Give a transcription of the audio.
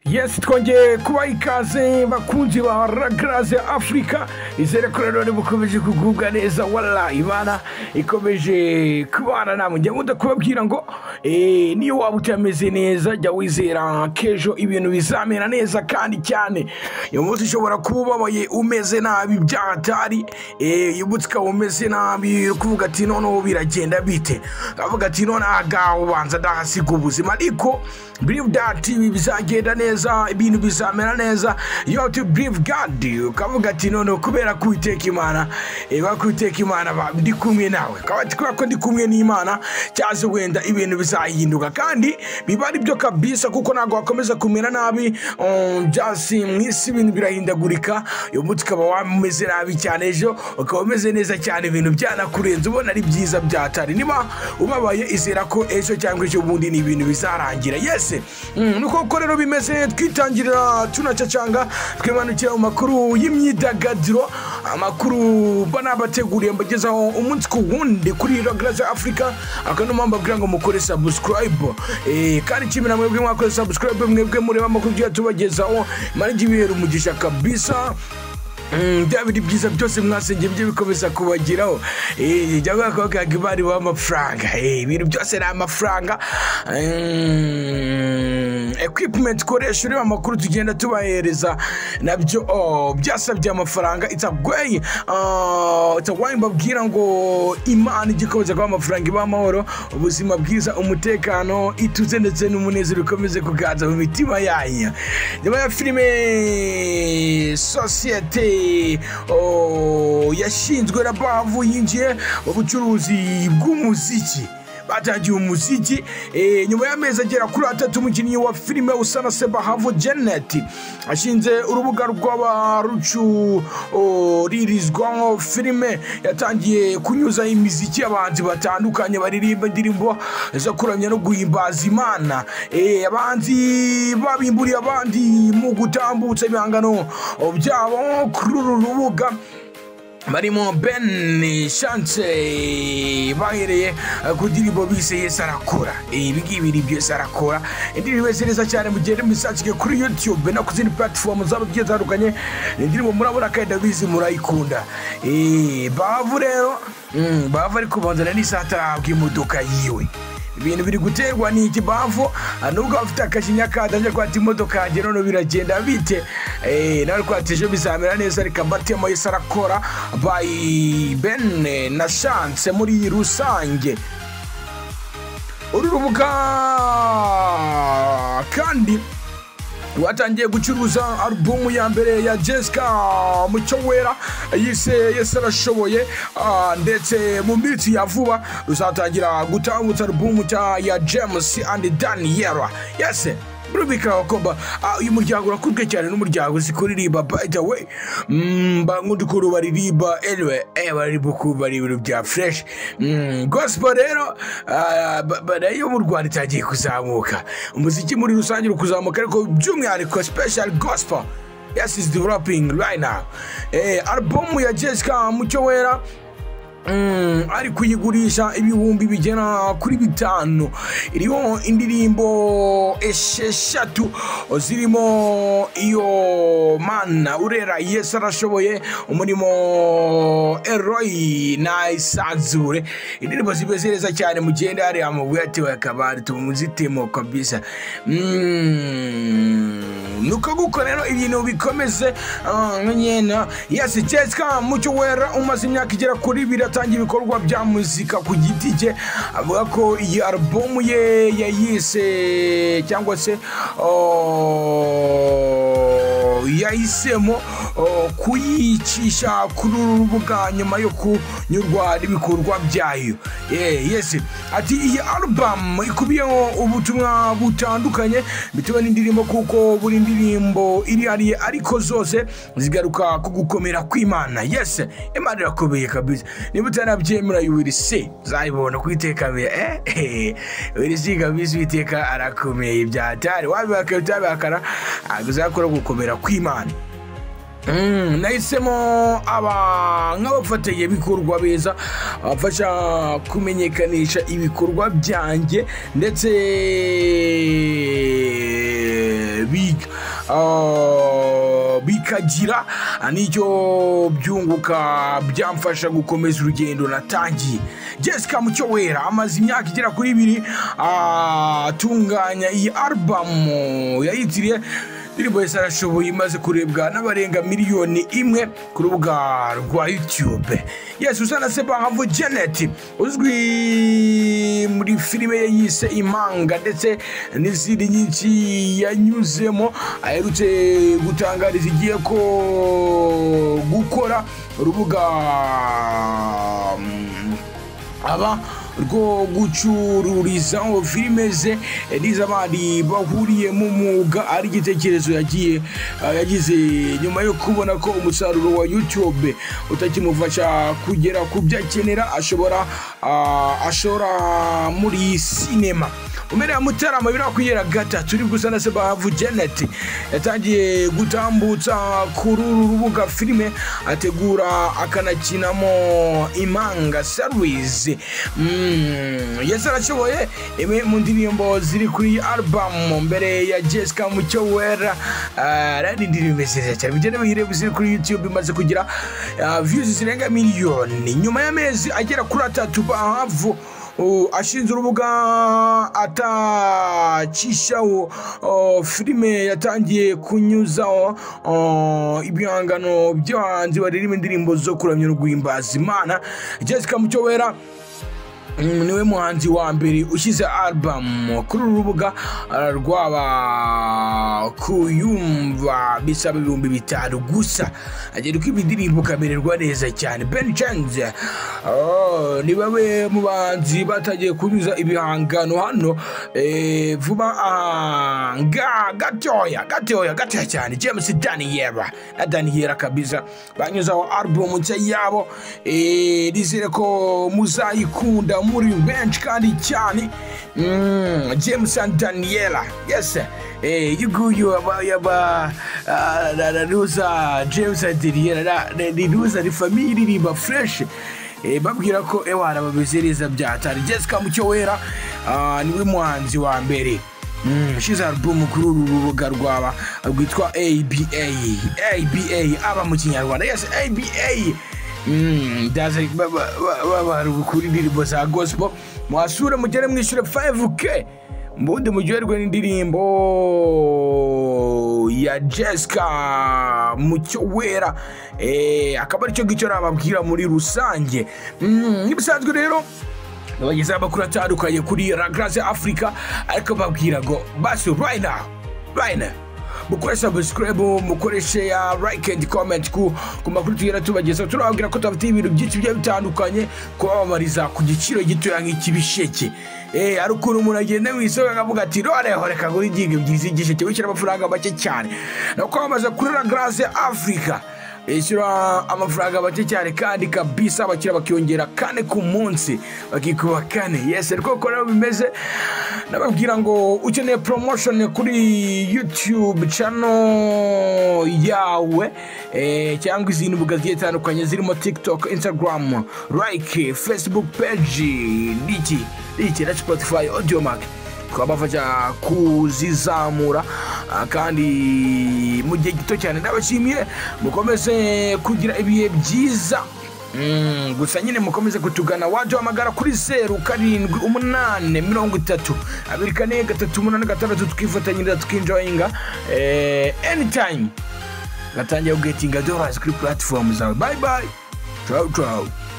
yesi twongeye kubaha ikaze bakunzi ba ragaraze afurika izere ko rero mukomeje kugubwa neza wara ibana ikomeje kubana namwe njya nkunda kubabwira ngo eh, niyo waba utameze neza jya wizera kejo ibintu bizamera neza kandi cyane uyu munsi ushobora kuba ubabaye umeze nabi byahatari uyu munsi ukaba umeze nabi uri kuvuga ati noneho biragenda bite ukavuga ati noneho agaho ubanza ndahasiga ubuzima ariko believe that ibi bizagenda neza ibintu bizamera neza you have to believe God ukavuga ati noneho kubera ko Uwiteka imana iba ko Uwiteka imana ba- ndi kumwe nawe ukaba ati kubera ko ndi kumwe n'imana cyaza wenda ibintu bizahinduka kandi biba ari byo kabisa kuko ntabwo wakomeza kumera nabi um, byasi mu isi ibintu birahindagurika uyu munsi ukaba wameze nabi cyane ejo ukaba umeze neza cyane ibintu byanakurenze ubona ari byiza byatari niba ubabaye izera ko ejo cyangwa ejo bundi ni ibintu bizarangira yese mm, nuko uko rero bimeze twitangirira tunacacanga twimanukira mu makuru y'imyidagaduro amakuru banabateguriye mbagezaho umunsi ku wundi kuri ragaraza afurika aka ni mpamvu abwira ngo mukore sabusikarayibu kandi kimwe na mwebwe mwakoze sabusikarayibu mwebwe mureba amakuru tugiye tubagezaho mara igihe ibihera umugisha kabisa Mm, bya bindi byiza byose mwasengeye byo bikomeza kubageraho Eh, jya mwakabaga imari w'amafaranga Eh, ibintu byose ni amafaranga Mm, equipment ukoresha ureba amakuru tugenda tubahereza nabyo oh, byasabye amafaranga itagwaye itagwaye mbabwira ngo imana igikomeza kuba amafaranga ibaha amahoro ubuzima bwiza umutekano ituze ndetse n'umunezero bikomeze kuganza mu mitima yanyu nyuma ya filime sosiyete oh, yashinzwe na bavu yinjiye mu bucuruzi bw'umuziki batangiye umuziki eh, nyuma y'amezi agera kuri atatu umukinnyi wa filime usa na sebahavo janet ashinze urubuga rw'abarucuririzwaho filime yatangiye kunyuza imiziki y'abahanzi batandukanye baririmba indirimbo zo kuramya no guhimbaza imana Eh, abahanzi babimburiye abandi mu gutambutsa ibihangano byabo kuri uru rubuga barimo ben chance bahereye eh, ku ndirimbo bise yesu arakora Eh, ibi ngibi ni ibyo yesu arakora indirimbo imeze neza cyane mugende muisakike kuri youtube no ku zindi platform zaba zigiye zitandukanye Ni indirimbo murabona kandi ndabizi murayikunda Eh, bavu rero mm, bavu ariko banzana n'isatarahabwa imodoka yiwe ibintu biri guterwa ni ikibavu nubwo abafite akajinya kadanje ko ati imodoka yanjye none biragenda bite Eh, nawe ko ati ejo bizamera neza reka mbatemo yese arakora by ben na chance muri rusange uru rubuga kandi rwatangiye gucuruza alubumu ya mbere ya jessica mucyo wera yise yese arashoboye ah, ndetse mu minsi ya vuba ruzatangira gutambutsa alubumu cya ya james and daniela yese birumvikana ko ba- ah, uyu muryango urakunzwe cyane n'umuryango uzi kuririmba by the way Mm, bangundi ukuntu baririmba anyway eh, baririmba ukuntu bari ibintu bya fresh Mm, gospel rero ah, ba- ba- nayo mu rwanda itangiye kuzamuka umuziki muri rusange uri kuzamuka ariko by'umwihariko special gospel yes is developing right now eh, album ya jessica mucyo wera Mm, ari kuyigurisha ibihumbi bigera kuri bitanu iriho indirimbo esheshatu zirimo iyo mana urera yesu arashoboye umurimo eroyi na isanzure indirimbo zimeze neza cyane mugende hariya mu bwatewe akabari tumuzitemo kabisa Mm. nuko guko rero ibintu bikomeze ah, nyena yesi jessica mucyo wera umaze imyaka igera kuri ibiri atangiye ibikorwa bya muzika ku giti cye avuga ko iyi alubumu ye yayise cyangwa se oh, yahisemo oh, kuyicisha kuri uru rubuga nyuma yo kunyurwa n'ibikorwa byayo Eh, yesi ati iyi alubamu ikubiyeho ubutumwa butandukanye bitewe n'indirimbo kuko buri ndirimbo iri hariye ariko zose zigaruka ku gukomera kw'imana yesi imana irakomeye kabisa niba utanabyemera you will see uzayibona ku iteka mbere eh, eh, will see kabisa uwiteka arakomeye byatari wabihakana utabihakana ntabwo uzakora gukomera kw'imana Mm, nahisemo aba nk'abafatanyabikorwa beza abafasha kumenyekanisha ibikorwa byanjye ndetse biga ah, bikagira nicyo byunguka byamfasha gukomeza urugendo natangiye jessica mucyowera amaze imyaka igera kuri ibiri ah, atunganya iyi arubamu yayitiriye indirimbo yose arashoboye imaze kurebwa n'abarenga miliyoni imwe ku rubuga rwa yutube yesu usana se bangavu janet uzwi muri filime ye yise impanga ndetse n'izindi nyinshi yanyuzemo aherutse gutangariza igiye ko gukora urubuga aba rwo gucururizaho filime ze n'iz'abandi bahuriye mu mwuga ari igitekerezo yagiye ah, yagize nyuma yo kubona ko umusaruro wa youtube utakimufasha kugera ku byo akenera ashobora ah, ashora muri sinema umere ya mutarama birakwiyera gatatu uri gusa na sebahavu janet yatangiye gutambutsa kuri uru rubuga filime ategura akanakinamo impanga service Mm, yesu arashoboye imwe mu ndirimbo ziri kuri arubamu mbere ya jessica mucyo wera ah, rero ni indirimbo nziza cyane bigenda biyireba ziri kuri youtube imaze kugira ah, views zirenga miliyoni nyuma y'amezi agera kuri atatu bahavu uh, ashinze urubuga atacishaho uh, filime yatangiye kunyuzaho uh, ibihangano by'abahanzi baririmba indirimbo zo kuramya no guhimbaza imana jessica mucyowera Mm, niwe muhanzi wa mbere ushyize album kuri uru rubuga ah, rwaba kuyumva bisaba ibihumbi bitanu gusa agera uko indirimbo ukamererwa neza cyane ben chanz oh, ni bamwe mu bahanzi batangiye kunyuza ibihangano hano eh, vuba aha nga gatoya gatoya gatoya cyane james daniyera na daniyera kabiza banyuzaho album nshya yabo eh, nizere ko muzayikunda muri benshi kandi cyane Mm, james and daniela yes eh, uyu nguyu aba- yaba ah, na- na ruza james and daniela na- na- ni ruza ni famiye iririmba fresh Eh, babwira ko ewara babiziriza byatari jessica mucyowera ah, niwe muhanzi wa mbere ushize alubumu kuri uru rubuga rwaba rwitwa aba aba aba mu kinyarwanda yes aba Mm, ndaza babara indirimbo za gospel mwasure mugere mwishyure 5k mbundi muryoherwe n'indirimbo ya jessica mucyo wera Eh, akaba aricyo ngicyo nababwira muri rusange Mm, nk'ibisanzwe rero abagezeho amakuru atandukanye kuri ragrase africa ariko babwira ngo basi right now right now mukoreshe subscribe mukoreshe ya like and comment ku ku makuru tugenda tubagezaho turababwira ko tubafitiye ibintu byinshi bigiye bitandukanye kubabamariza ku giciro gitoya nk'ikibisheke Eh, hari ukuntu umuntu agenda mu isoko akavuga ati noneho reka ngura ingingo ebyiri z'igisheke wishyura amafaranga make cyane ni ukwamamaza kuri ragrase africa ishyura amafaranga make cyane kandi kabisa abakiriya bakiyongera kane ku munsi bakikuba kane yesi ariko uko rero bimeze nababwira ngo ukeneye promotion kuri youtube channel yawe eh, cyangwa izindi mbuga zigiye zitandukanye zirimo tiktok instagram like facebook page niki niki na spotify audio mark twabafasha kuzizamura ah, kandi mu gihe gito cyane ndabashimiye mukomeze kugira ibihe byiza Mm, gusa nyine mukomeze kutugana waje wamagara kuri zeru karindwi umunani mirongo itatu abiri kane gatatu umunani gatandatu tukifatanyiriza tukinjoyinga eh, anytime gatangira kugetinga dollars kuri platform zawe bye bye ciao ciao